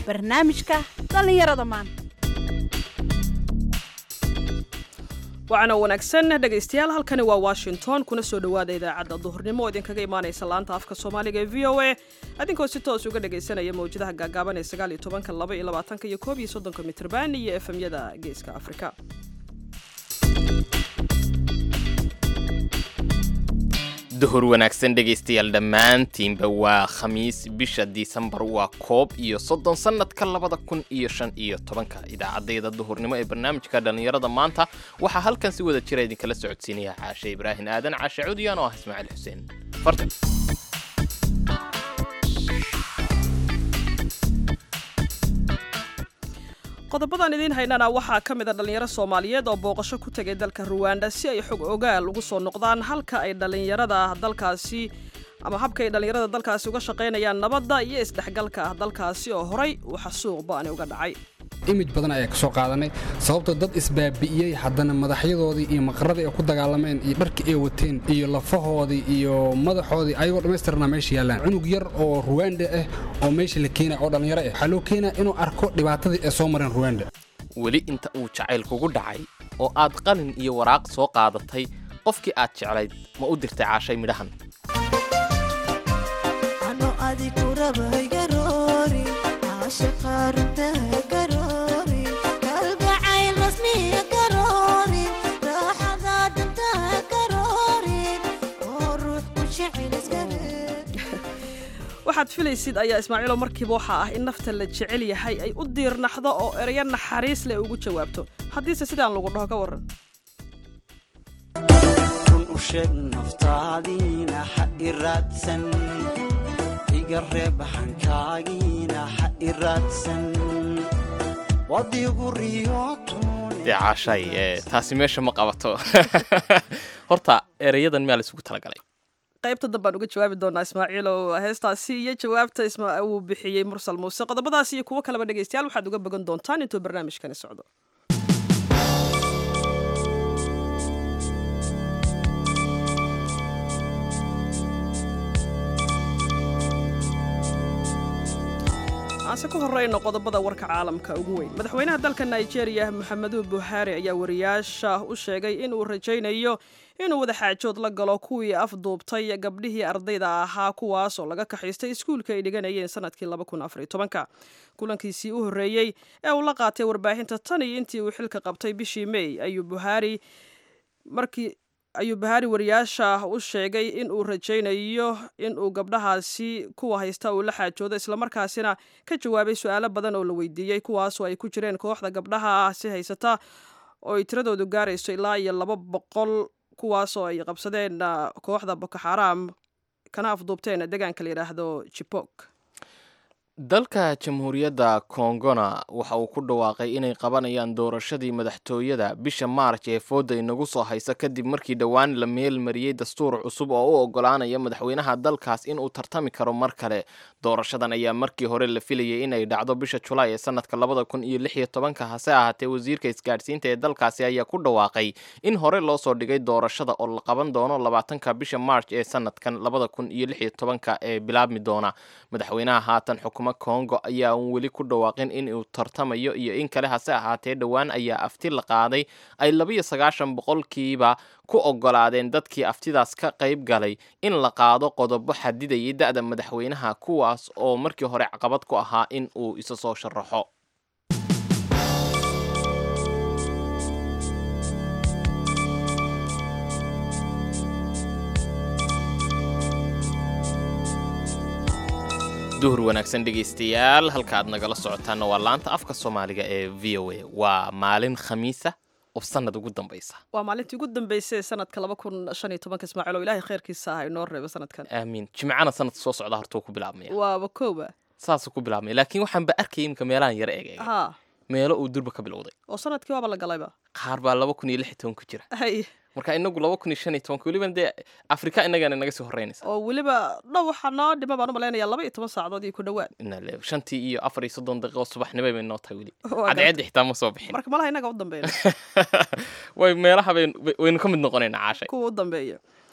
barnaamijka dhallinyarada maanta waxaana wanaagsan dhegaystayaal halkani waa washington kuna soo dhowaada idaacadda duhurnimo oo idinkaga imaanaysa laanta afka soomaaliga ee v o a adinkoo si toos uga dhagaysanaya mawjadaha gaagaaban ee sagaal iyo tobanka laba iyo labaatanka iyo koob iyo soddonka mitrban iyo efemyada geeska afrika duhur wanaagsan dhegaystayaal dhammaantiinba waa khamiis bisha disembar waa koob iyo soddon sannadka labada kun iyo shan iyo tobanka idaacaddayda duhurnimo ee barnaamijka dhallinyarada maanta waxaa halkan si wada jira idinkala socodsiinaya caashe ibraahin aadan caashe cudiyan oo ah ismaaciil xuseen farta qodobadan idiin haynana waxaa ka mid a dhallinyaro soomaaliyeed oo booqasho ku tegay dalka ruwanda si ay xog ogaal ugu soo noqdaan halka ay dhallinyarada dalkaasi ama habka ay dhallinyarada dalkaasi uga shaqaynayaan nabadda iyo isdhexgalka ah dalkaasi oo horay waxa suuq ba'ani uga dhacay imij badan ayaa ka soo qaadanay sababtoo dad isbaabi'iyey haddana madaxyadoodii iyo maqaradii ay ku dagaalameen iyo dharkii ay wateen iyo lafahoodii iyo madaxoodii ayagoo dhammaystirnaa meesha yaallaan cunug yar oo ruwanda ah oo meesha la keenaya oo dhallinyaro ah waxaa loo keenaya inuu arko dhibaatadii ay soo mareen ruwanda weli inta uu jacayl kugu dhacay oo aad qalin iyo waraaq soo qaadatay qofkii aad jeclayd ma u dirtay caashay midhahan waxaad filaysid ayaa ismaaciilo markiiba waxaa ah in nafta la jecel yahay ay u diirnaxdo oo ereyo naxariis leh ugu jawaabto haddiise sidaan lagu dhaho ka warran run u sheeg naftaadiina ha i raadsan iga reeb hankaagiina ha i raadsan wadigu riyootuun dee caashay ee taasi meesha ma qabato horta ereyadan miyaa la isugu talagalay qaybta dambaan uga jawaabi doonaa ismaaciil oo heestaasi iyo jawaabta uu bixiyey mursal muuse qodobadaas iyo kuwo kaleba dhegaystayaal waxaad uga bogan doontaan intuu barnaamijkani socdo aanse ku horeyno qodobada warka caalamka ugu weyn madaxweynaha dalka nigeria moxamedu buhaari ayaa wariyaasha u sheegay inuu rajaynayo inuu wadaxaajood la galo kuwii afduubtay gabdhihii ardayda ahaa kuwaas oo laga kaxaystay iskuulka ay dhiganayeen sanadkii kulankiisii u horreeyey ee uu la qaatay warbaahinta tan iyo intii uu xilka qabtay bishii may ayuu buhaari markii ayuu bahaari wariyaasha u sheegay in uu rajaynayo in uu gabdhahaasi kuwa haysta uu la xaajoodo islamarkaasina ka jawaabay su-aalo badan oo la weydiiyey kuwaasoo ay ku jireen kooxda gabdhaha si haysata oo ay tiradoodu gaarayso ilaa iyo laba boqol kuwaasoo ay qabsadeen kooxda boko xaraam kana afduubteen deegaanka la yidhaahdo jibok dalka jamhuuriyadda kongona waxa uu ku dhawaaqay inay qabanayaan doorashadii madaxtooyada bisha maarj ee fooda inagu soo haysa kadib markii dhowaan la meel mariyey dastuur cusub oo u ogolaanaya madaxweynaha dalkaas inuu tartami karo mar kale doorashadan ayaa markii hore la filayay inay dhacdo bisha julaay ee sanadka labada kun iyo lix iyo tobanka hase ahaatee wasiirka isgaadhsiinta ee dalkaasi ayaa ku dhawaaqay in hore loo soo dhigay doorashada oo la qaban doono labaatanka bisha maarj ee sanadkan labada kun iyo lix iyo tobanka ee bilaabmi doona madaxweynaha haatan xukuma kongo ayaa uun weli ku dhawaaqin in uu tartamayo iyo in kale hase ahaatee dhowaan ayaa afti la qaaday ay labiyo sagaashan boqolkiiba ku ogolaadeen dadkii aftidaas ka qayb galay in la qaado qodobo xadidayay da-da madaxweynaha kuwaas oo markii hore caqabad ku ahaa in uu isa soo sharaxo duhur wanaagsan dhegaystayaal halka aad nagala socotaana waa laanta afka soomaaliga ee v o a waa maalin khamiisa oo sanad ugu dambaysa waa maalintii ugu dambeysay sanadka laba kun shan iyo tobanka ismaaciil oo ilaahay khayrkiisa ah inoo reebo sanadkan aamiin jimcana sanadka soo socda hortuu ku bilaabmaya waaba kooba saasuu ku bilaabmaya laakiin waxaanba arkayay imika meelahan yara eegaya ha meelo uu durba ka bilowday oo sanadkii waaba la galayba qaar baa laba kun iyo lix iyo toban ku jira hay marka inagu laba kun iyo shan iyo tobanka welibana dee afrika inagana naga sii horeynaysa oo weliba dhow waxaa noo dhima baan u malaynayaa laba iyo toban saacadood iyo ku dhowaad Inaa le- shantii iyo afar iyo soddon daqiiqo subaxnimo bay noo tahay weli Waa cadceedda xitaa ma soo bixin marka malaha inaga u dambeeya way meelaha bayn- waynu ka mid noqonaynaa caashay kuwa u dambeeya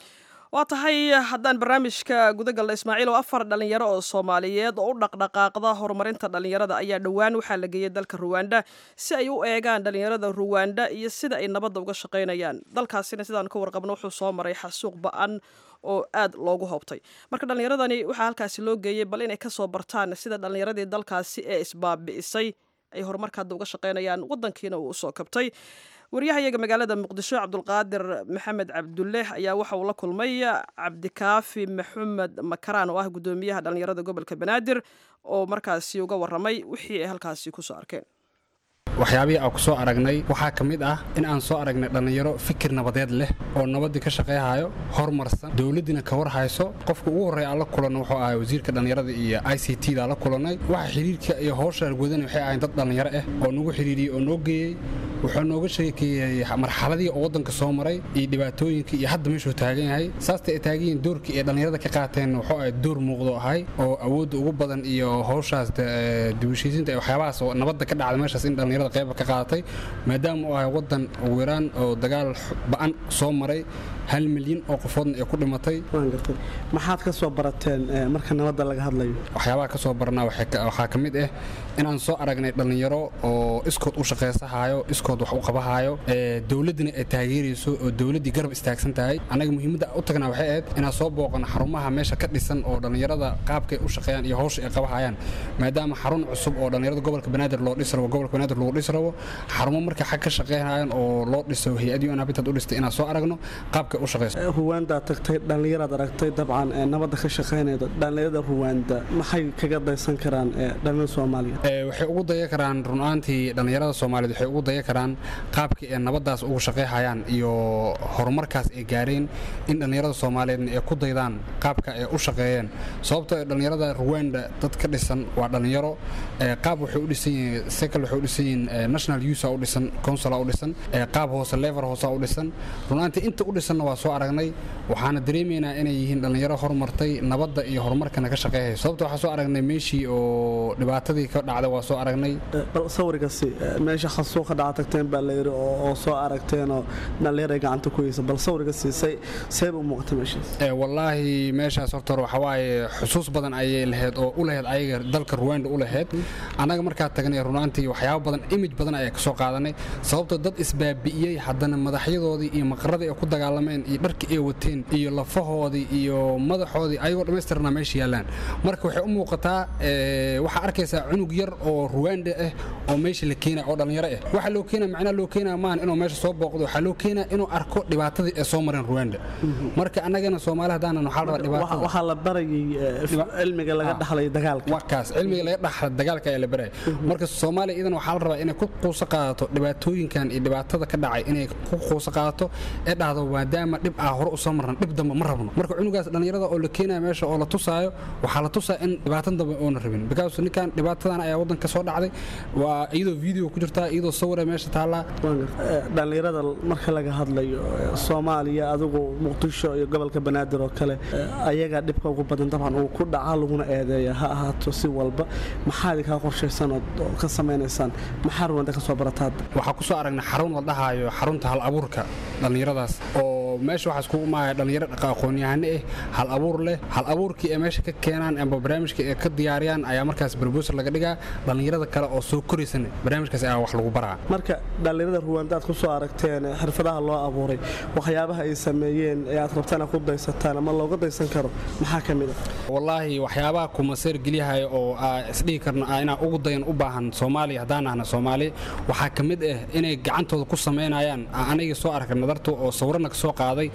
waa tahay haddaan barnaamijka gudagalna ismaaciil oo afar dhalinyaro oo soomaaliyeed oo u dhaqdhaqaaqda horumarinta dhalinyarada ayaa dhowaan waxaa la geeyey dalka ruwanda si ay u eegaan dhalinyarada ruwanda iyo sida ay nabadda uga shaqaynayaan dalkaasina sidaan ka warqabno wuxuu soo maray xasuuq ba-an oo aad loogu hoobtay marka dhallinyaradani waxaa halkaasi loo geeyey bal inay kasoo bartaan sida dhallinyaradii dalkaasi ee isbaabi'isay ay horumarka hadda uga shaqaynayaan wadankiina uu usoo kabtay waryahayaga magaalada muqdisho cabdulqaadir maxamed cabdulle ayaa waxa uu la kulmay cabdikaafi maxamed makaraan oo ah guddoomiyaha dhallinyarada gobolka banaadir oo markaasi uga waramay wixii ay halkaasi kusoo arkeen waxyaabihii aan ku soo aragnay waxaa ka mid ah in aan soo aragnay dhallinyaro fikir nabadeed leh oo nabaddii ka shaqayhayo horumarsan dowladdiina ka war hayso qofka ugu horreeya aan la kulanno wuxuu ahay wasiirka dhallinyarada iyo i c t da la kulannay waxa xidhiirka iyo howsha argoodana waxay ahayn dad dhallinyaro ah oo nagu xidhiiriyey oo noo geeyey wuxuu nooga sheekeeyey marxaladii oo waddanka soo maray iyo dhibaatooyinkii iyo hadda meeshuu taagan yahay saasta ay taagan yihiin doorkii ay dhallinyarada ka qaateen wuxuu ahay door muuqdo ahay oo awoodda ugu badan iyo howshaas dibushiisinta ee waxyaabahaas oo nabadda ka dhacda meeshaas in dhallinyarada qayba ka qaadatay maadaama uu ahay waddan ugu yaraan oo dagaal ba'an soo maray hal milyan oo qofoodna ay ku dhimatay maxaad ka soo barateen marka nabadda laga hadlayo waxyaabaha ka soo barnaa waxaa ka mid ah inaan soo aragnay dhallinyaro oo iskood u shaqaysahaayo iskood wax u qabahaayo dowladdina ay taageerayso oo dowladdii garab istaagsan tahay annaga muhiimadda u tagnaa waxay ahayd inaan soo booqano xarumaha meesha ka dhisan oo dhallinyarada qaabkay u shaqeeyaan iyo howsha ay qabahayaan maadaama xarun cusub oo dhallinyarada gobolka banaadir loo dhis rabo gobolka banaadir lagu dhis rabo xarumo marka xag ka shaqeynayaan oo loo dhiso hay-adii un habitat u dhistay inaan soo aragno qaabka ruwaandaa tagtay dhallinyaraad aragtay dabcan nabadda ka shaqaynayda dhallinyarada ruwaanda maxay kaga daysan karaan dhallinyarada soomaaliya waxay ugu daya karaan runaantii dhallinyarada soomaaliyeed waxay ugu daya karaan qaabkii ay nabaddaas ugu shaqayhayaan iyo horumarkaas ay gaareen in dhallinyarada soomaaliyeedna ay ku daydaan qaabka ay u shaqeeyeen sababtoo dhallinyarada ruwanda dad ka dhisan waa dhallinyaro qaab waxay u dhisan yihiin sekal waxay u dhisan yihiin national usa u dhisan consula u dhisan qaab hoose lever hoose u dhisan runaantii inta u dhisanna waa soo aragnay waxaana dareemaynaa inay yihiin dhallinyaro horumartay nabadda iyo horumarkana ka shaqeeyay sababta waxaa soo aragnay meeshii oo dhibaatadii ka dhacday waa soo aragnay bal sawirkasi meesha xasuuq ka dhaca tagteen baa layidhi oo soo aragteenoo dhallinyaro ay gacanta ku heysa bal sawirkasi say seeba u muuqatay meeshaas wallaahi meeshaas horta waxa waaye xusuus badan ayay lahayd oo u lahayd ayaga dalka ruwanda u lahayd annaga markaa tagnay runaantii waxyaabo badan imij badan ayaa ka soo qaadanay sababtoo dad isbaabi'iyey haddana madaxyadoodii iyo maqaradii ay ku dagaalameen iyo dharkii ay wateen iyo lafahoodii iyo madaxoodii ayagoo dhammaystirnaa meesha yaallaan marka waxay u muuqataa waxaa arkaysaa cunug yar oo ruwanda ah oo meesha la keenaya oo dhallinyaro ah waxaa loo keenaya macnaha loo keenaya maahan inuu meesha soo booqdo waxaa loo keenaya inuu arko dhibaatadii ay soo mareen ruwanda marka annagana soomaali haddaanan waxaa la rabaa dhibaatada waxaa la barayay cilmiga laga dhaxlay dagaalka wakaas cilmiga laga dhaxla dagaalka ayaa la baraya marka soomaaliya idan waxaa la rabaa inay ku quuso qaadato dhibaatooyinkan iyo dhibaatada ka dhacay inay ku quuso qaadato ee dhahdo maadaama dhib ah hore usoo marran dhib dambe ma rabno marka cunugaas dhallinyarada oo la keenaya meesha oo la tusaayo waxaa la tusaa in dhibaatan dambe oona rabin because ninkan dhibaatadan ayaa waddanka soo dhacday waa iyadoo video ku jirtaa iyadoo sawira meesha taallaa dhallinyarada marka laga hadlayo soomaaliya adigu muqdisho iyo gobolka banaadir oo kale ayagaa dhibka ugu badan dabcan uu ku dhaca laguna eedeeya ha ahaato si walba maxaad kaa qorshaysan oo ka samaynaysaan maxaa ruwanda ka soo barataa waxaa ku soo aragnay xarun la dhahaayo xarunta hal abuurka dhallinyaradaas oo meesha waxaa iskugu imaaya dhallinyaro aqoon-yahano ah hal abuur leh hal abuurkii ay meesha ka keenaan amba barnaamijka ay ka diyaariyaan ayaa markaas brobosal laga dhigaa dhallinyarada kale oo soo koraysan barnaamijkaas ayaa wax lagu baraa marka dhallinyarada ruwanda aad ku soo aragteen xirfadaha loo abuuray waxyaabaha ay sameeyeen ee aad rabtaan aad ku daysataan ama looga daysan karo maxaa ka mid ah wallaahi waxyaabaha kumaseer gelyahayo oo isdhihi karno inaa ugu dayan u baahan soomaaliya haddaan ahna soomaali waxaa ka mid ah inay gacantooda ku samaynayaan aniga soo arka nadarta oo sawirana ka soo qaaday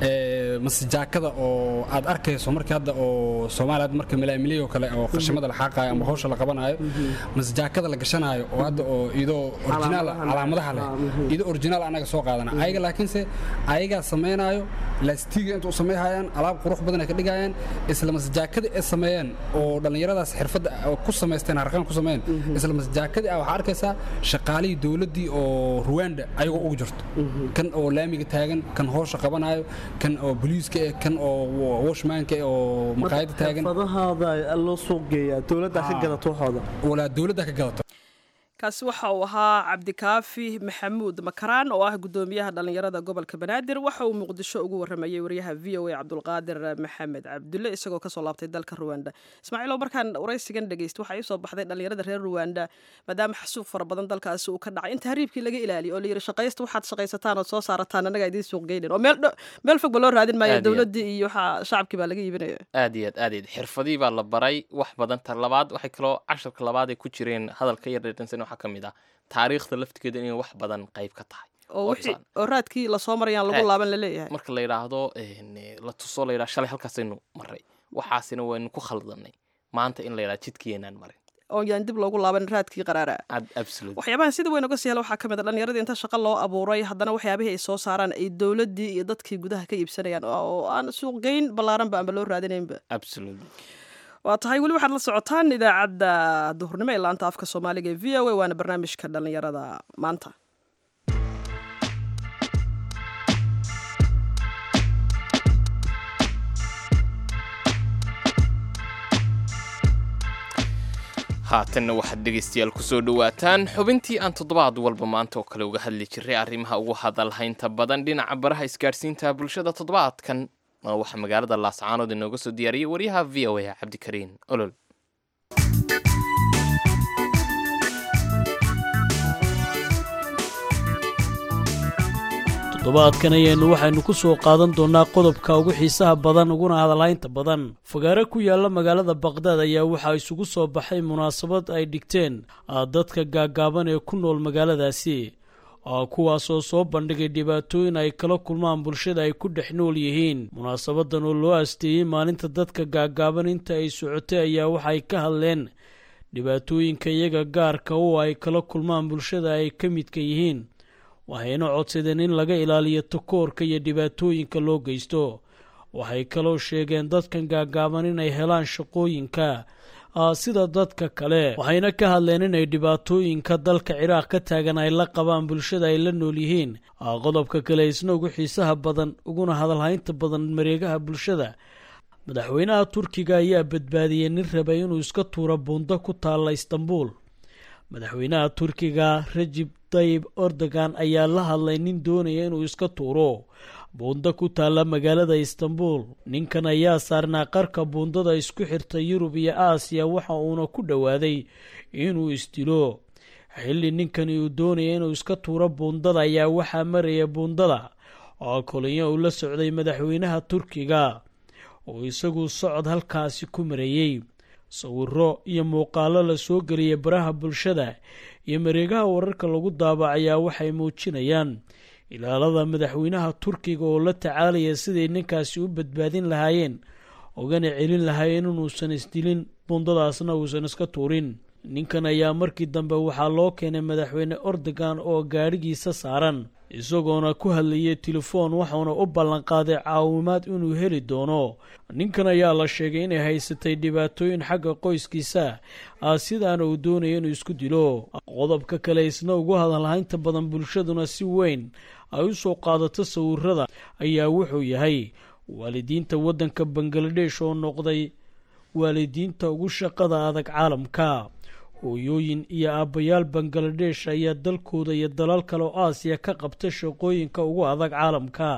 masijaakada oo aad arkayso markii hadda oo soomaaliya marka milaamilyo kale oo qashimada la xaaqayo ama hawsha la qabanayo masijaakada la gashanayo oo hadda oo idoo originaal calaamadaha leh idoo originaal anaga soo qaadana ayaga laakiinse ayagaa samaynayo laastiga inta u samayhayaan alaab qurux badan ay ka dhigayaan isla masijaakadii ay sameeyeen oo dhallinyaradaas xirfadda ku samaysteen harqaan ku sameeyeen isla masijaakadii ah waxaa arkaysaa shaqaalihii dowladdii oo ruwanda ayagoo ugu jirto kan oo laamiga taagan kan hoosha qabanayo kan oo boliiska eh kan oo washmaanka eh oo maqaayada taagan xirfadahaada loo suuq geeyaa dowladdaa ka gadato waxooda walaa dowladda ka gadato kaasi waxa uu ahaa cabdikaafi maxamuud makaraan oo ah gudoomiyaha dhallinyarada gobolka banaadir waxa uu muqdisho ugu waramayey wariyaha v o a cabdulqaadir maxamed cabdulle isagoo kasoo laabtay dalka ruwanda ismaaciilow markaan waraysigan dhegeysta waxaa iisoo baxday dhallinyarada reer ruwanda maadaama xasuuq fara badan dalkaasi uu ka dhacay in tahriibkii laga ilaaliyo oo layidhi shaqaysta waxaad shaqaysataan ood soo saarataan annaga idiin suuq geynin oo meel dho- meel fog ba loo raadin maayo Aad iyo aad. dowladdii iyo waxaa shacabkii baa laga iibinaya aad iyo aad aad iyo aad xirfadii baa la baray wax badan ta labaad waxay kaloo casharka labaad ay ku jireen hadalka yar dheeransan waxaa ka mid ah taariikhda laftigeeda inay wax badan qayb ka tahay oo wixii Oobsaan. oo raadkii lasoo marayaan lagu Eh. laaban la leeyahay marka la yidhaahdo een, eh, la tuso la yidhaha shalay halkaasaynu maray waxaasina waynu ku khaldanay maanta in la yidhaha jidkiinaan marin oo yaan dib loogu laaban raadkii qaraara ad absolute waxyaabahan sida weyn uga sii hela waxaa ka mid a dhallinyaradii inta shaqo loo abuuray haddana waxyaabihii ay soo saaraan ay dowladdii iyo dadkii gudaha ka iibsanayaan oo oo aan suuqgeyn ballaaranba aanba loo raadinaynba absolute waa tahay weli waxaad la socotaan idaacadda duhurnimo ee laanta afka soomaaliga ee v o a waana barnaamijka dhallinyarada maanta haatanna waxaad dhegaystayaal kusoo dhowaataan xubintii aan toddobaad walba maanta oo kale uga hadli jiray arrimaha ugu hadalhaynta badan dhinaca baraha isgaadhsiinta bulshada toddobaadkan oo waxaa magaalada laascaanood inooga soo diyaariyey wariyaha v o a cabdikariin olol toddobaadkan ayaynu waxaynu ku soo qaadan doonnaa qodobka ugu xiisaha badan uguna hadalhaynta badan fagaare ku yaalla magaalada baqdaad ayaa waxaa isugu soo baxay munaasabad ay dhigteen ah, dadka gaaggaaban ee ku nool magaaladaasi ah, kuwaasoo soo bandhigay dhibaatooyin ay kala kulmaan bulshada ay ku dhex nool yihiin munaasabadan oo loo asteeyey maalinta dadka gaaggaaban inta ay socotay ayaa waxay ka hadleen dhibaatooyinka iyaga gaarka oo ay kala kulmaan bulshada ay ka midka yihiin waxayna codsadeen in laga ilaaliyo takoorka iyo dhibaatooyinka loo geysto waxay kaloo sheegeen dadkan gaaggaaban inay helaan shaqooyinka ah, sida dadka kale waxayna ka hadleen inay dhibaatooyinka dalka ciraaq ka taagan ay la qabaan bulshada ay la nool yihiin ah, qodobka kale isna ugu xiisaha badan uguna hadalhaynta badan mareegaha bulshada madaxweynaha turkiga ayaa badbaadiyey nin rabay inuu iska tuuro buundo ku taalla istanbul madaxweynaha turkiga rajib tayib erdogan ayaa la hadlay nin doonaya inuu iska tuuro buundo ku taalla magaalada istanbul ninkan ayaa saarnaa qarka buundada isku xirta yurub iyo aasiya waxa uuna ku dhowaaday inuu isdilo xilli ninkani uu doonaya inuu iska tuuro buundada ayaa waxaa maraya buundada oo kolinya uu la socday madaxweynaha turkiga oo isagu socod halkaasi ku marayey sawiro iyo muuqaalo la soo geliyay baraha bulshada iyo mareegaha wararka lagu daabacayaa waxay muujinayaan ilaalada madaxweynaha turkiga oo la tacaalaya siday ninkaasi u badbaadin lahaayeen ogana celin lahaayeen inuusan isdilin bundadaasna uusan iska tuurin ninkan ayaa markii dambe waxaa loo keenay madaxweyne erdogan oo gaadhigiisa saaran isagoona ku hadlayay telefoon waxauna u ballanqaaday caawimaad inuu heli doono ninkan ayaa la sheegay inay haysatay dhibaatooyin xagga qoyskiisa ah sidaana uu doonaya inuu isku dilo qodobka kale isna ugu hadalhaynta badan bulshaduna si weyn ay u soo qaadato sawirada ayaa wuxuu yahay waalidiinta waddanka bangaladesh oo noqday waalidiinta ugu shaqada adag caalamka hooyooyin iyo aabbayaal bangaladesh ayaa dalkooda iyo dalal kale oo aasiya ka qabta shaqooyinka ugu adag caalamka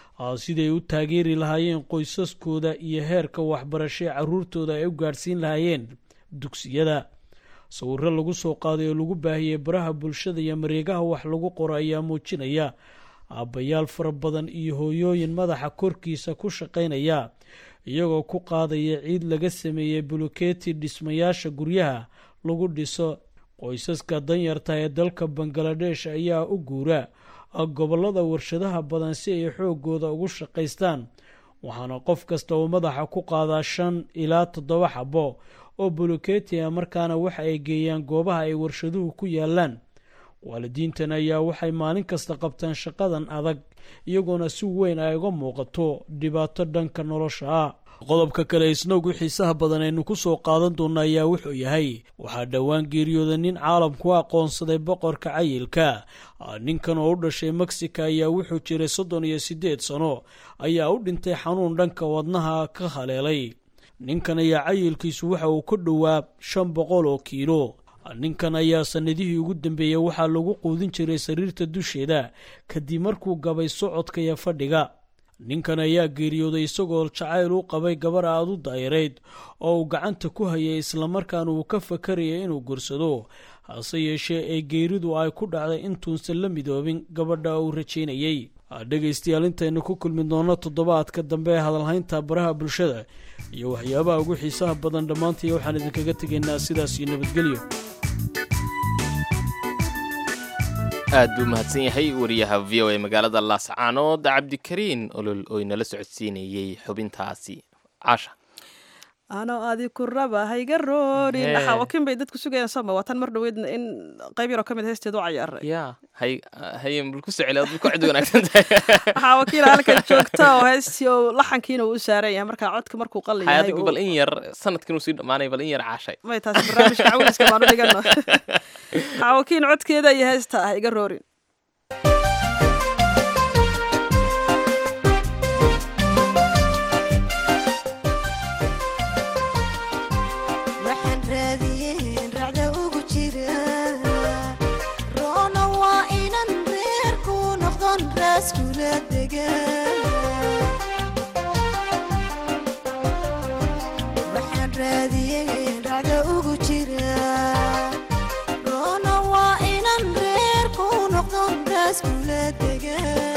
siday u taageeri lahaayeen qoysaskooda iyo heerka waxbarasho ee caruurtooda ay u gaadhsiin lahaayeen dugsiyada sawiro lagu soo qaaday oo lagu baahiyey baraha bulshada iyo mareegaha wax lagu qoro ayaa muujinaya aabbayaal fara badan iyo hooyooyin madaxa korkiisa ku shaqaynaya iyagoo ku qaadaya ciid laga sameeyey buluketi dhismayaasha guryaha lagu dhiso qoysaska danyarta ee dalka bangaladesh ayaa u guura gobollada warshadaha badan si ay xoogooda ugu shaqaystaan waxaana qof kasta uu madaxa ku qaadaa shan ilaa toddoba xabo oo buluketi ah markaana waxa ay geeyaan goobaha ay warshaduhu ku yaalaan waalidiintan ayaa waxay maalin kasta qabtaan shaqadan adag iyagoona si weyn ay uga muuqato dhibaato dhanka nolosha ah qodobka kale isna ugu xiisaha badan aynu ku soo qaadan doona ayaa wuxuu yahay waxaa dhowaan geeriyooda nin caalamku aqoonsaday boqorka cayilka ninkan oo u dhashay mexica ayaa wuxuu jiray soddon iyo siddeed sano ayaa u dhintay xanuun dhanka wadnaha ka haleelay ninkan ayaa cayilkiisu waxa uu ka dhowaa shan boqol oo kiilo ninkan ayaa sannadihii ugu dambeeyey waxaa lagu quudin jiray sariirta dusheeda kadib markuu gabay socodka iyo fadhiga ninkan ayaa geeriyooday isagoo jacayl u qabay gabar aad u daayirayd oo uu gacanta ku hayay islamarkaana uu ka fakarayay inuu gursado hase yeeshee ee geeridu ay ku dhacday intuusan la midoobin gabadha uu rajaynayey dhegaystayaal intaynu ku kulmi doonno toddobaadka dambe ee hadalhaynta baraha bulshada iyo waxyaabaha ugu xiisaha badan dhammaantii waxaan idinkaga tegaynaa sidaas iyo nabadgelyo aad buu mahadsan yahay wariyaha v o a magaalada laascaanood cabdikariin olol oo inala socodsiinayey xubintaasi caasha anoo adi ku raba hayga roorin Hee. xaawakin bay dadku sugayaan sooma waa tan mar dhaweydna in qayb yaroo ka mid heesteed u cayaaray ya hay hayen bul ku soo celi aad bul ku cid wanaagsan tahay xaawakiina halkan joogta oo heestii oo laxankiina uu u saaran yahay marka codka markuu qalli hay yahay adigu uu- bal in yar sanadkan uu sii dhammaanay bal in yar caashay may taasi barnaamijka cawiliska baanu dhigano xaawakiin codkeeda iyo heesta ah iga roorin waxaan raadiyeen racda ugu jira roona waa inan reerku noqdon raaskula degan waxaan raadiyeen racda ugu jira roona waa inan reerku noqdon raaskula degan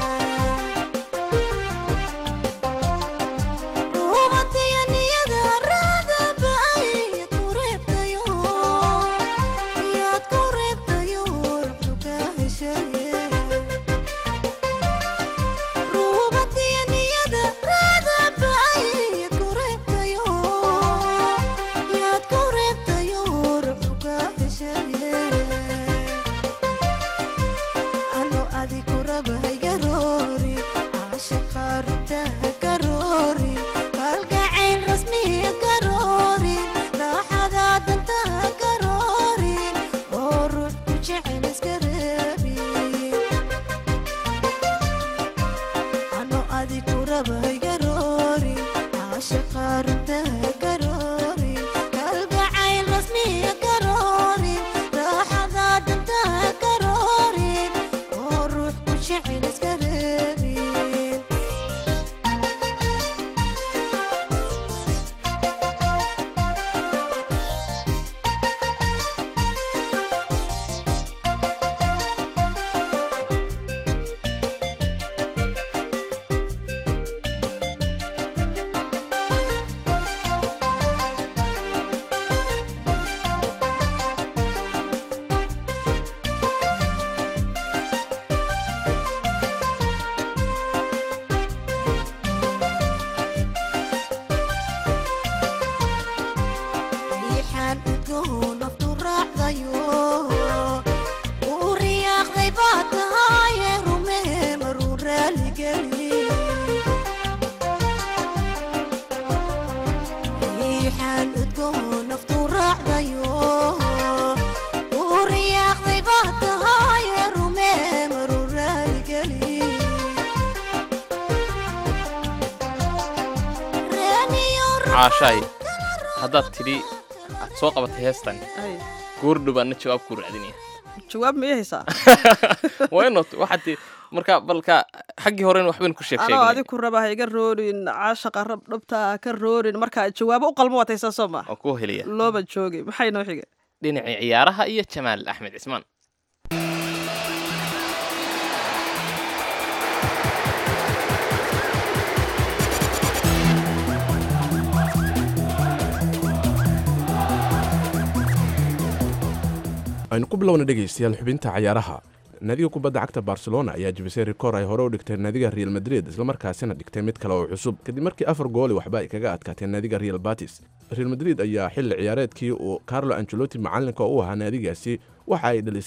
ano adiku raba haygaroori caashaqaarta hagaroori kalgacayl rasmiya garoori raaxada danta hagaroori oo ruux ku jecel iska reebi ano adiku raba haygaroori caashaqaarta hagaroori kalgacayl rasmiya garoori raaxada danta hagaroori oo ruux ku jecel iska reebi riixaan udgoon naftu raacdayo uu riyaaqday baa tahaye rumee maruu raaligeli riixaan udgoon naftu raacdayo uu riyaaqday baa tahaye rumee maruu raaligeli reeniyo caashaay haddaad tidhi aad soo qabatay heestan Ay, goordhow baadna jawaab kuu raadinaya jawaab ma ii haysaa waa inoo waxaad ti marka balka xaggii horena waxbaynu ku sheeg anoo sheegnay adiku raba hayga roorin caashaqa rab dhabta ha ka roorin marka jawaabo u qalmo waad haysaa soo ma oo kuu helaya looba joogay maxay noo xigay dhinacii ciyaaraha iyo jamaal axmed cismaan aynu ku bilowna dhegaystayaal xubinta cayaaraha naadiga kubadda cagta barcelona ayaa jebisay rikoor ay hore u dhigtay naadiga real madrid islamarkaasina dhigtay mid kale oo cusub kadib markii afar gooli waxba ay kaga adkaateen naadiga real batis real madrid ayaa xilli ciyaareedkii uu carlo angelotti macalinka u ahaa naadigaasi waxa ay dhalisay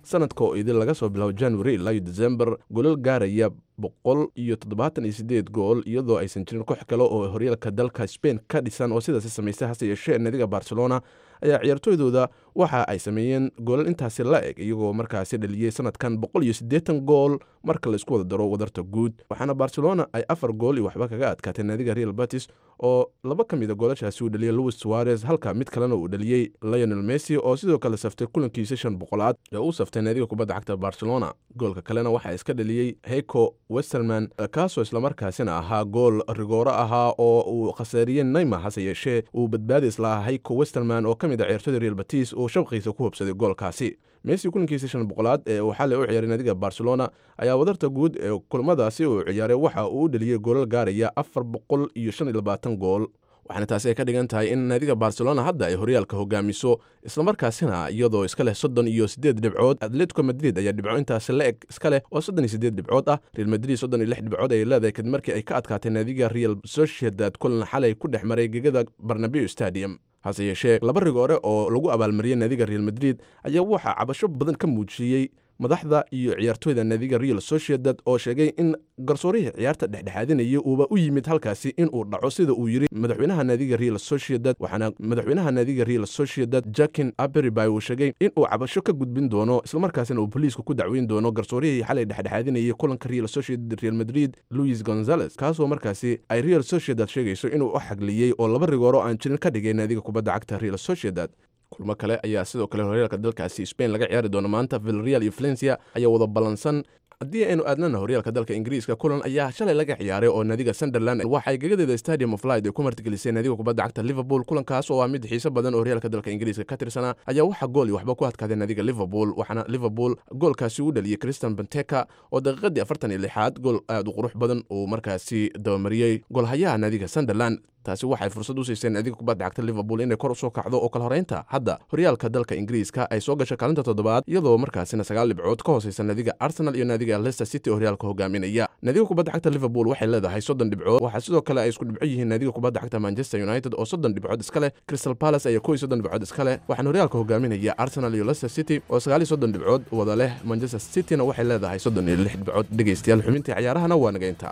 sanadka oo idin laga soo bilaabo january ilaa iyo december golal gaaraya boqol iyo toddobaatan iyo sideed gool iyadoo aysan jirin koox kale oo horyaalka dalka spain ka dhisan oo sidaasi samaystay hase yeeshee naadiga barcelona ayaa ciyaartooydooda waxa ay sameeyeen goolal intaasi la eg iyagoo markaasi dhaliyey sanadkan boqol iyo siddeetan gool marka laisku wada daro wadarta guud waxaana barcelona ay afar gool iyo waxba kaga adkaatay naadiga real batis oo laba ka mid a goolashaasi uu dhaliyey louis suarez halka mid kalena uu dhaliyey lionel messi oo sidoo kale saftay kulankiisa shan boqolaad ee uu saftay naadiga kubadda cagta barcelona goolka kalena waxaa iska dhaliyey heiko westerman kaasoo islamarkaasina ahaa gool rigooro ahaa oo uu khasaariyey neymar hase yeeshee uu badbaadis lahaa heiko westerman oo ka mid a ciyaartooyda real batis oo shabqiisa ku hubsaday goolkaasi messi kulankiisa shan boqolaad ee uu xalay u ciyaaray naadiga barcelona ayaa wadarta guud ee kulamadaasi uu ciyaaray waxa uu u dheliyey goolal gaaraya afar boqol iyo shan iyo labaatan gool waxaana taasi ay ka dhigan tahay in naadiga barcelona hadda ay horyaalka hogaamiso islamarkaasina iyadoo iska leh soddon iyo siddeed dhibcood atletico madrid ayaa dhibco intaasi la eg iska leh oo soddon iyo siddeed dhibcood ah real madrid soddon iyo lix dhibcood ayay leedahay kadib markii ay ka adkaatay naadiga real sociedad kulan xalay ku dhex maray gegada barnabeu stadium hase yeeshee laba rigoore oo lagu abaalmariyey naadiga real madrid ayaa waxaa cabasho badan ka muujiyey madaxda iyo ciyaartooyda naadiga real sociedad oo sheegay in garsoorihii ciyaarta dhexdhexaadinaya uuba u yimid halkaasi inuu dhaco sida uu yidhi madaxweynaha naadiga real sociedad waxaana madaxweynaha naadiga real sociedad jakin aberibay uu sheegay inuu cabasho ka gudbin doono islamarkaasina uu boliisku ku dacweyn doono garsoorihii xalay dhexdhexaadinayay kulanka real sociedad real madrid louis gonzales kaasoo markaasi ay real sociedad sheegayso inuu u xagliyey oo laba rigooro aan jirin ka dhigay naadiga kubadda cagta real sociedad kulmo kale ayaa sidoo kale horyaalka dalkaasi spain laga ciyaari doono maanta vilreal iyo valencia ayaa wada ballansan haddii aynu aadnana horyaalka dalka ingiriiska kulan ayaa shalay laga ciyaaray oo naadiga sunderland waxay gagadeeda stadium of light ay ku martigelisay naadiga kubadda cagta liverpool kulankaas oo ah mid xiiso badan oo horyaalka dalka ingiriiska ka tirsanaa ayaa waxaa gool iyo waxba ku adkaaday naadiga liverpool waxaana liverpool goolkaasi u dhaliyey christian benteka oo daqiiqadii afartan iyo lixaad gool aad u qurux badan uu markaasi dabamariyey goolhayaha naadiga sunderland taasi waxay fursad u siiseen naadiga kubadda cagta liverpool inay kor usoo kacdo oo kala horeynta hadda horyaalka dalka ingiriiska ay soo gashay kaalinta toddobaad iyadoo markaasina sagaal dhibcood ka hooseysa naadiga arsenal iyo naadiga leicester city oo horyaalka hogaaminaya naadiga kubadda cagta liverpool waxay leedahay soddon dhibcood waxaa sidoo kale ay isku dhibco yihiin naadiga kubadda cagta manchester united oo soddon dhibcood iska leh crystal palace ayaa kow iyo soddon dhibcood iska leh waxaana horyaalka hogaaminaya arsenal iyo leicester city oo sagaal iyo soddon dhibcood wada leh manchester cityna waxay leedahay soddon iyo lix dhibcood dhegeystayaal xubintii ciyaarahana waa naga intaa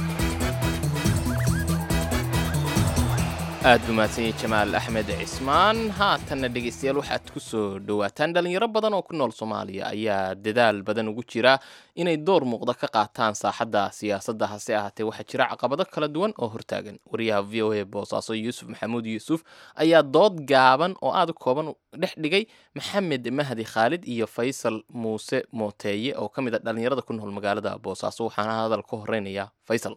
aad buu mahadsanyay jamaal axmed cismaan haatanna dhegaystayaal waxaad ku soo dhowaataan dhallinyaro badan oo ku nool soomaaliya ayaa dadaal badan ugu jira inay door muuqda ka qaataan saaxadda siyaasadda hase ahaatee waxaa jira caqabado kala duwan oo hortaagan wariyaha v o a boosaaso yuusuf maxamuud yuusuf ayaa dood gaaban oo aad u kooban dhex dhigay maxamed mahdi khaalid iyo faysal muuse mooteeye oo ka mid a dhallinyarada ku nool magaalada boosaaso waxaana hadal ka horeynaya faysal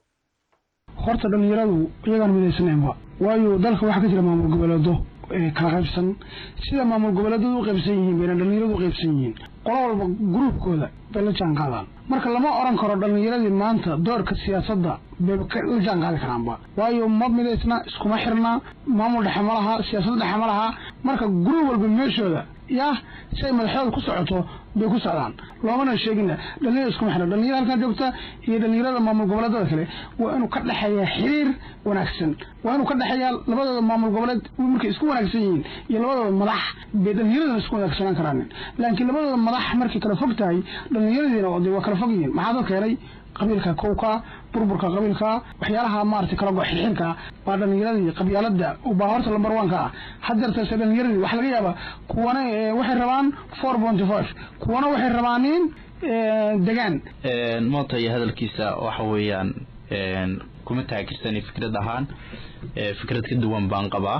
horta dhallinyaradu iyagaan midaysaneenba waayo dalka waxaa ka jira maamul goboleedo kala qaybsan sida maamul goboleedadu u qaybsan yihiin bayna dhallinyaradu u qaybsan yihiin qolo walba gruubkooda bay la jaan qaadaan marka lama oran karo dhallinyaradii maanta doorka siyaasadda bay la jaan qaadi karaanba waayo ma midaysna iskuma xirna maamul dhexe ma laha siyaasad dhexe ma laha marka gruub walba meeshooda yah si ay madaxdooda ku socoto bay ku socdaan loomana sheegina dhalinyarada iskuma xidhan dhalinyarada halkan joogta iyo dhalinyarada maamul goboleedada kale waa inuu ka dhexeeyaa xiriir wanaagsan waa inuu ka dhexeeyaa labadooda maamul goboleed markay isku wanaagsan yihiin iyo labadooda madax bay dhalinyaradana isku wanaagsanaan karaanin laakiin labadooda madax markay kala fog tahay dhalinyaradiina de waa kala fog yihiin maxaa dad keenay qabiilka kowka burburka qabiilka waxyaalaha maarata kala goxirxirka baa dhalinyaradii qabyaalada baa horta lambar one-ka ah hadeertase dhalinyaradii waxaa laga yaabaa kuwana waxay rabaan four ponty five kuwana waxay rabaanin degaan moota iyo hadalkiisa waxa weeyaan kuma taageersani fikrad ahaan fikrad ka duwan baan qabaa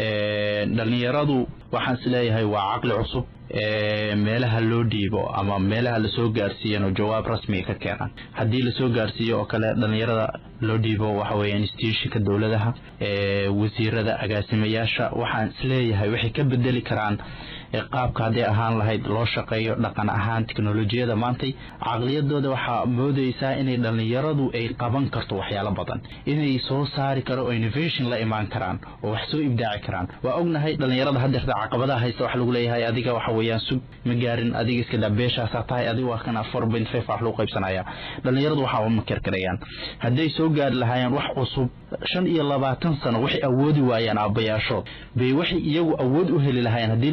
dhalinyaradu waxaan is leeyahay waa caqli cusub meelaha loo dhiibo ama meelaha lasoo gaarsiiyan oo jawaab rasmiga ka keenan haddii lasoo gaarsiiyo oo kale dhalinyarada loo dhiibo waxa weeye institutionka dowladaha wasiirada agaasimayaasha waxaan isleeyahay waxay ka bedeli karaan qaabka hadday ahaan lahayd loo shaqeeyo dhaqan ahaan teknolojiyada maantay caqliyadooda waxaa moodeysaa inay dhalinyaradu ay qaban karto waxyaalo badan inay soo saari karo oo innovation la imaan karaan oo wax soo ibdaaci karaan waa ognahay dhalinyarada hadeerta caqabadaha haysta waxa lagu leeyahay adiga waxa weeyaan sug ma gaarin adiga iska daa beeshaasaa tahay adiga waa kana four point five wax lagu qaybsanaya dhalinyaradu waxaa uma kerkerayaan hadday soo gaari lahaayeen wax cusub shan iyo labaatan sano waxay awoodi waayeen aabbayaashood bay waxay iyagu awood u heli lahaayeen haddii la gaarsiin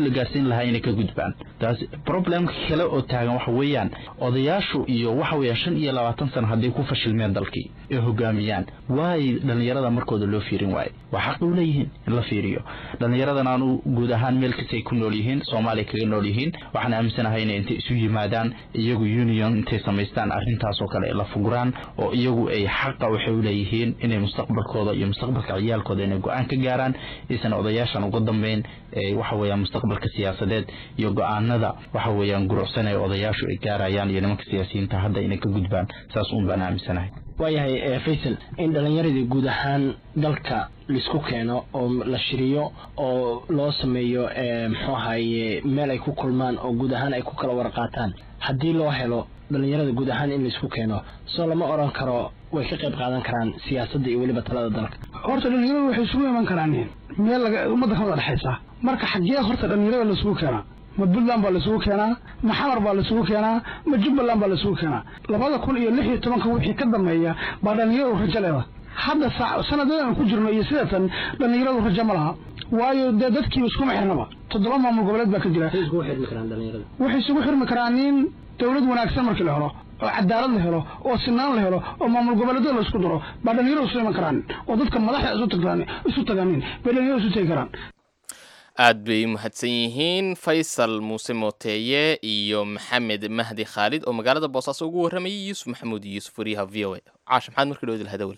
lahaa inay ka gudbaan taas problemka kale oo taagan waxa weeyaan odayaashu iyo waxa weeyaan shan iyo labaatan sano hadday ku fashilmeen dalkii ee hogaamiyaan waay dhallinyarada markooda loo fiirin waaye waa xaq u leeyihiin in la fiiriyo dhallinyaradan aanu guud ahaan meel kastay ku nool yihiin soomaaliya kaga nool yihiin waxaan aaminsanahay inay intay isu yimaadaan iyagu union intay samaystaan arrintaas oo kale ay la fuguraan oo iyagu ay xaqa waxay u leeyihiin inay mustaqbalkooda iyo mustaqbalka ciyaalkooda inay go-aan ka gaaraan aysan odayaashan uga dambeyn waxa weeyaan mustaqbalka siyaasadeed iyo go-aanada waxa weeyaan gurucsan ee odayaashu ay gaarayaan iyo nimanka siyaasiyiinta hadda inay ka gudbaan saas uun baan aaminsanahay waayahay faysal in dhallinyaradii guud ahaan dalka laisku keeno oo la shiriyo oo loo sameeyo muxuu ahaye meel ay ku kulmaan oo guud ahaan ay ku kala warqaataan haddii loo helo dhallinyarada guud ahaan in laisku keeno soo lama odhan karo way ka qayb qaadan karaan siyaasadda iyo weliba talada dalka horta dhallinyaradu waxay isugu iman karaan meel laga ummadda ka wada dhexaysa marka xaggee horta dhallinyarada laisugu keenaa ma puntland baa laisugu keenaa ma xamar baa laisugu keenaa ma jubbaland baa laisugu keenaa labada kun iyo lix iyo tobanka wixii ka dambeeya baa dhallinyaradu rajo leeda hadda sanadadan ku jirno iyo sidatan dhallinyaradu rajo ma laha waayo dee dadkiiba iskuma xirnaba toddoba maamul goboleed baa ka jira waxay isugu xirmi karaan nin dowlad wanaagsan markii la helo oo cadaalad la helo oo sinaan la helo oo maamul goboleedyada la isku daro baa dhallinyaradu isu iman karaan oo dadka madaxda isu tagtaan isu tagaanin bay dhallinyaradu isu tegi karaan aad bay mahadsan yihiin faysal muuse mooteeye iyo maxamed mahdi khaalid oo magaalada boosaaso ugu warramayay yuusuf maxamuud iyo yuusuf wariyaha v o a caasha maxaad markii dhowdil hadawel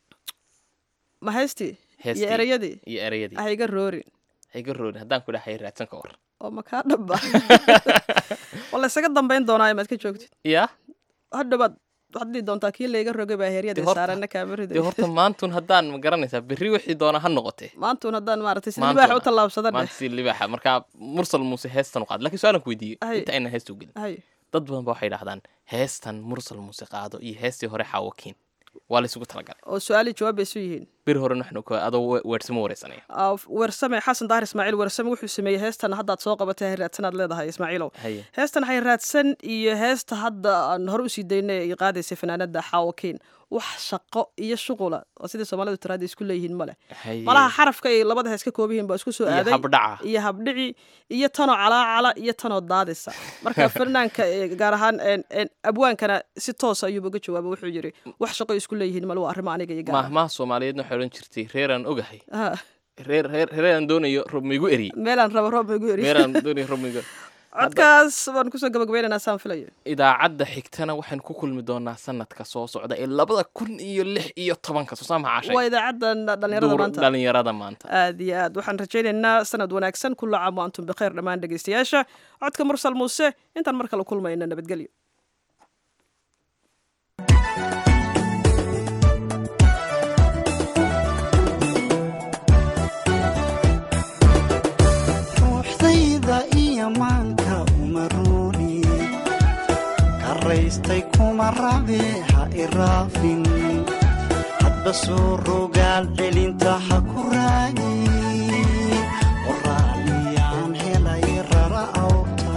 ma haystii Heestii iyo ereyadii iyo ereyadii hayga roorin hayga roodin haddaan ku dhahay raadsan ka war oo makaa dhaba waa la isaga dambayn doonaa maad ka joogtid ya hadhowaad waxaad dhihi doontaa kii layga rogay baa heeryada Dee horta- saarana kaamirida dee horta maantun haddaan ma garanaysaa berri wixii doona ha noqotee maantun haddaan maaragtay sida Maantuna. libaaxa u tallaabsadan maanta si libaaxa markaa mursal muuse heestan u qaad lakiin su-aalan ku weydiiyey Hay. inta aynan heesta u gelin hay dad badan ba waxay dhahdaan heestan mursal muuse qaado iyo heestii hore xaawakiin waa la isugu talagalay oo su-aali jawaab bay isu yihiin beri hore waxnu ka adoo we- weersamo wareysanaya Ah, weersame xasan daahir ismaaciil weersame wuxuu sameeyey heestan haddaad soo qabatay hay raadsanaad leedahay ismaaciilow haye heestan hay raadsan iyo heesta hadda aan hore usii daynay ay qaadaysay fanaanada xaawakiin wax shaqo iyo shuqula oo sidii soomaalidu tiraada isku leeyihiin male haye malaha xarafka ay labada hees ka kooban yihiin baa isku soo iyo aaday habdhaca iyo habdhici iyo tanoo calaacala iyo tanoo daadisa marka fanaanka eh, gaar ahaan en- en, abwaankana si toos ayuuba uga jawaaba wuxuu yidhi wax shaqo isku leeyihiin male waa arrimo aniga iyo gaar maahmaha soomaaliyeedna waxay odhan jirtay reeraan ogahay ah. reer reer reeraan doonayo rob maigu eriyey meelaan rabo roob ma igu eri reeraan doonayo rob maigu codkaas baan kusoo gabagabaynaynaa saan filayo idaacadda xigtana waxaan ku kulmi doonaa sanadka soo socda ee labada kun iyo lix iyo tobanka soo saama waa caashay idaacadan dhalinyarada maanta dhalinyarada maanta aad iyo aad waxaan rajaynaynaa sanad wanaagsan kulla caam wa antum bikhayr dhammaan dhegaystayaasha codka mursal muuse intaan mar kale kulmayna nabadgelyo ruuxdayda iyo maanka uma ruuni karaystay kuma rabe ha iraafin hadba soo rogaal celinta ha ku raagi qoraaliyaan helay rara awta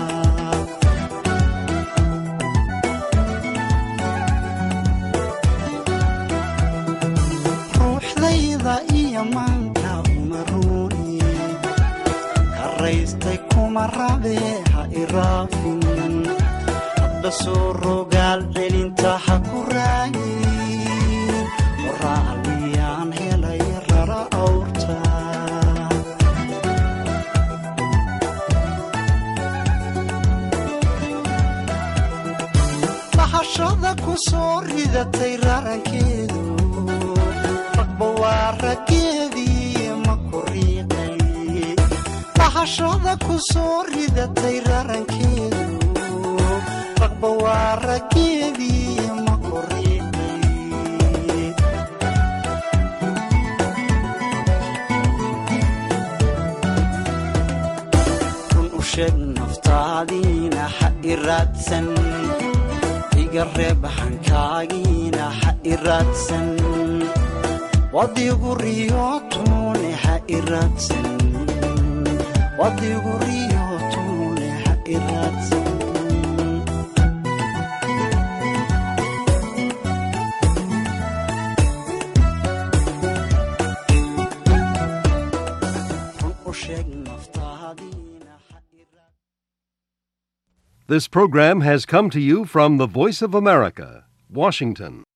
ruuxdayda iyo maanka uma ruuni karaystay kuma rabe ha iraafin hadba soo rogaal celinta ha ku raagin qoraaliyaan helay rara awrta lahashada ku soo ridatay rarankeedu ragba waa raggeedii ma ku riiqay lahashada ku soo ridatay rarankeedu ragba waa raggeedii ma ku riiqay run u sheeg naftaadiina ha i raadsan iga reeb hankaagiina ha i raadsan wadigu riyootune ha i raadsan wadigu riyootune ha i raadsan run u sheeg naftaadiina ha This program has come to you from the Voice of America, Washington.